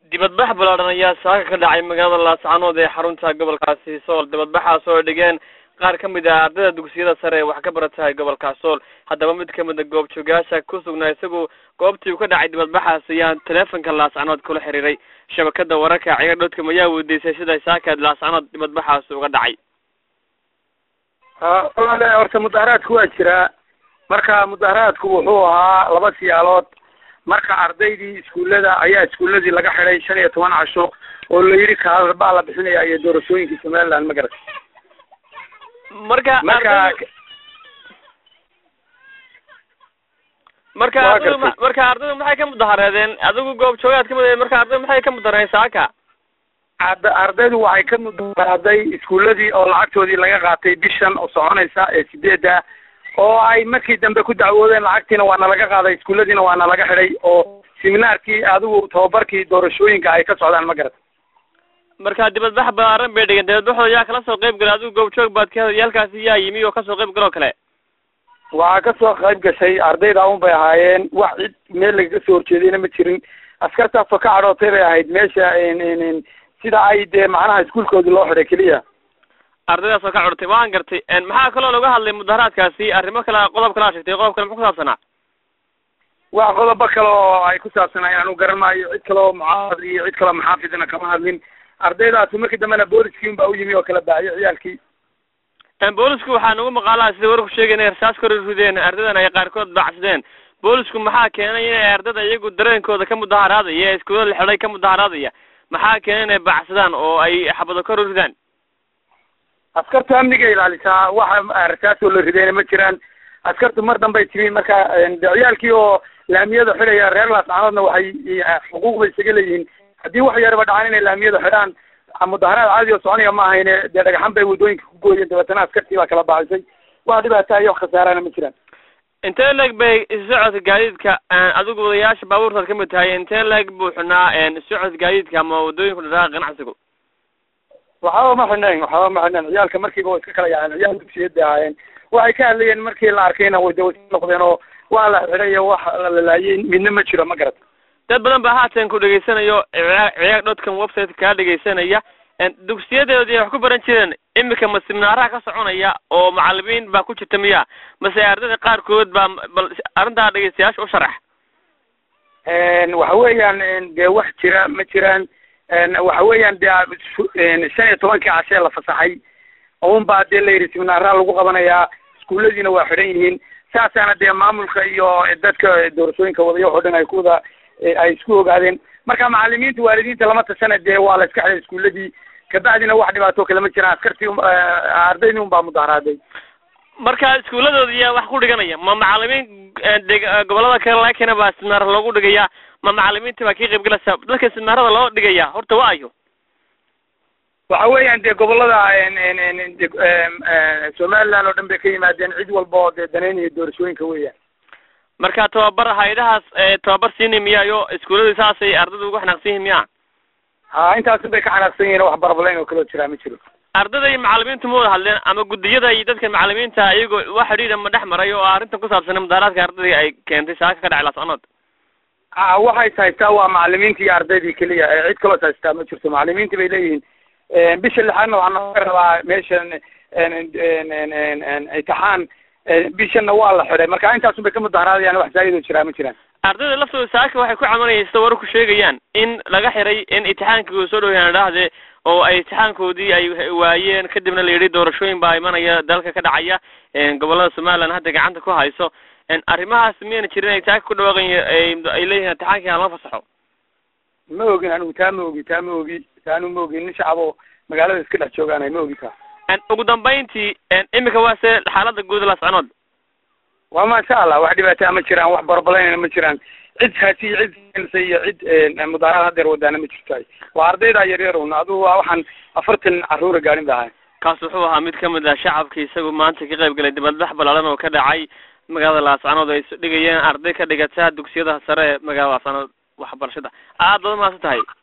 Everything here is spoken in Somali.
dibadbax ballaadhan ayaa saaka ka dhacay magaalada laascanood ee xarunta gobolkaasi sool dibadbaxaas oo dhigeen qaar ka mid ah ardayda dugsiyada sare ee wax ka baratahay gobolka sool haddaba mid kamid a goobjoogaasha ku sugnaa isagu goobtii uu ka dhacay dibadbaxaas ayaa teleefonka laascanood kula xiriiray shabakada wararka ciga dhodkam ayaa weydiisay sida saaka laascanood dibadbaxaas uga dhacay walaale horta mudaharaadku waa jiraa marka mudaharaadku wuxuu ahaa laba siyaalood marka ardaydii iskuullada ayaa iskuulladii laga xidhay shan iyo toban casho oo la yidhi kaalar baa la bixinaya iyo doorashooyinkii somaliland ma garat marka marka marka Waa ardaydu ma- gartay. marka ardaydu maxay ka mudahareedeen adigu goobjoogaad kamid ahayd marka ardaydu maxay ka mudahareen saaka Arda- ardaydu waxay ka mudaharaaday iskuulladii oo lacagtoodii laga qaatay bishan oo soconaysa ee sideedda oo ay markii dambe ku dacwoodeen lacagtiina waana laga qaaday iskuulladiina waana laga xidhay oo seminaarkii adigu tababarkii doorashooyinka ay ka socdaan ma garat marka dibadbax ballaaran bay dhigeen dibadbaxooda yaa kala soo qayb galay adigu goobjoog baad ka yaalkaasi yaa yimi oo kasoo qayb galoo kale waxaa kasoo qayb gashay ardayda un bay ahaayeen wax cid meel lagaga soo horjeedayna ma jirin askartaasoo ka cadhootay bay ahayd meesha n- n- n- sida ay dee macnaha iskuulkoodii loo xidhay keliya ardaydaas oo ka codtay waan gartay En maxaa kaloo laga hadlay mudaharaadkaasi arrimo kale qodob kale aa sheegtay qodob kale muxuu ku saabsanaa wax qodobo kale oo ay ku saabsanayaan anu garan maayo cid kale oo mucaarad iyo cid kaleo maxaafidna kama hadlin ardaydaasi markii dambena booliskii un baa u yimi oo kala baahiyay ciyaalkii En boolisku waxaa nagu maqaalaha sida warku sheegay inay rasaas kor rideen ardaydan ay qaarkood bacsadeen boolisku maxaa keenay inay ardayda iyagu dareenkooda ka mudaharaadaya ee iskuulada la xidhay ka mudaharaadaya maxaa keenay inay bacsadaan oo ay xabado kor u ridaan askartu amniga ilaalisaa waxa rasaasoo la ridayna ma jiraan askartu mar dambay timi marka de ciyaalkii oo laamiyada xidhaya reer laascanoodna waxay xuquuq bay isaga leeyihiin haddii wax yaraba dhacaan inay laamiyada xidhaan mudaharaad caadi oo soconaya ma ahayne dee dhagaxan bay waddooyinka ku gooyeen dabeetana askartii baa kala baacisay wax dhibaata iyo wax khasaarana ma jiraan intee leeg bay isu socodka gaadiidka adigu wadayaasha baabuurtaad ka mid tahay intee leeg buu xunaa isu socodka gaadiidka ama waddooyinku dhadhaaqa ganacsigu waxaba ma xidhnayn waxaba ma xidhnayn ciyaalka markiiba way iska kala yaaceen ciyaal dugsiyad bay ahaayeen waxay ka hadlayeen markii la arkayna way de way iska noqdeen oo waa la xidhay iyo wax la lalaayey midna ma jiro ma garat dad badan baa haatan ku dhegaysanayo ciyaag ciyaag dotcom website kaa dhegaysanaya dugsiyadeedii wax ku baran jireen imika ma siminaaraha ka soconaya oo macalimiin baa ku jirta miya mase ardayda qaarkood baa bal arrintaa dhegaystayaasha u sharax waxa weeyaan dee wax jira ma jiraan waxa weeyaan dee shan iyo tobankii cashee la fasaxay un baa dee la yidhi siminaaraha lagu qabanayaa iskuulladiina waa xidhan yihiin saasaana dee maamulka iyo dadka doorashooyinka wadaya waxoo dhan ay ku wada ay isku ogaadeen marka macalimiinta waalidiinta lama tashana dee waa la iska xidhay iskuulladii kabacdina wax dhibaato kale ma jiraan askartii ardaydii un baa mudaharaaday marka iskuuladooda yaa wax ku dhiganaya ma macalimiin deg gobolada kale laga keena baa siminaar loogu dhigaya ma macalimiinta baa kii qayb galaysa dadka siminaarada loo dhigaya horta waa ayo waxa weeyaan dee gobolada somaliland oo dhan bay ka yimaadeen cid walba oo dee danaynaya doorashooyinka weeyaan marka tababar hayadahaas tababar siini miyayo iskuuladii saasay ardayda ugu xanaaqsan yihin miya ha intaasu bay ka xanaaqsan yihiin wax barbalayn oo kaloo jiraa ma jiro ardayda iyo macalimiintu ma wada hadleen ama guddiyada iyo dadka macalimiinta iyagoo wax xidhiidha ma dhex maray oo arrintan ku saabsanay mudaharaadka ardayda ay keentay saaka ka dhacay laascanood a waxay haystaa waa macalimiinta iyo ardaydii keliya ee cid kaloo haystaa ma jirto macalimiinta bay leeyihiin bisha lixaadna waxaa nooga rabaa meeshan imtixaan bishanna waa la xidhay marka intaasun bay ka mudaharaadayaan wax zaayidoo jiraa ma jiraan ardayda laftooda saaka waxay ku camanayeen sida wararku sheegayaan in laga xiray in imtixaankii soo dhowayaan dhahde oo ay imtixaankoodii ay waayeen kadibna la yidhi doorashooyin baa imanaya dalka ka dhacaya gobolada somaliland hadda gacanta ku hayso arrimahaas miyayna jirin ay saaka ku dhawaaqan ay leeyihiin imtixaankii hala fasaxo ma ogin anigu taa ma ogi taa ma ogi taanu ma ogin nin shacab oo magaalada iska dhex joogaanay ma ogi taa ugu dambayntii imika waa se xaalada guud laascanood waa maasha allah wax dhibaataa ma jiraan wax barbalaynana ma jiraan cid haasi cid keensa iyo cid mudaaraad hadeer wadaana ma jirto waa ardayda yaryar un adugu waa waxaan afartan carruura gaarin ba ahay kaas wuxuu ahaa mid kamid ah shacabka isagu maanta ka qayb galay dibadbax ballaaran oo ka dhacay magaalada laascanood ay isu dhigayeen arday ka dhigata dugsiyada sare ee magaalada laascanood waxbarashada aad baad umahadsan tahay